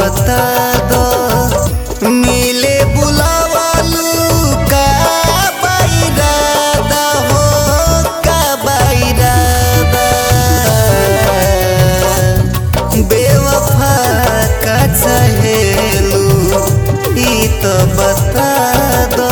बता दो मिले बुलावालू का बैरादा हो का बैरादा बेवफा का चहेलू ई तो बता दो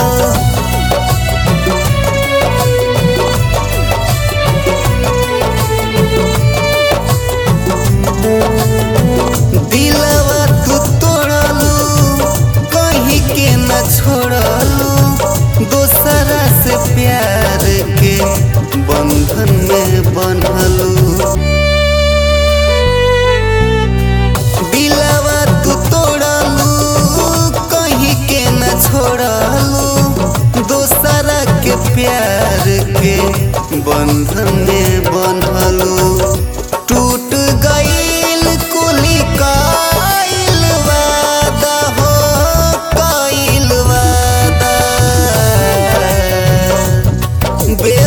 दिलवा तू तोड़लू कहीं के न छोड़लू दोसरा से प्यार के बंधन में बनलू दिलवा तू तोड़लू कहीं के न छोड़लू दोसरा के प्यार के बंधन में बनलू टूट गईल कुली काइल वादा हो काइल वादा बे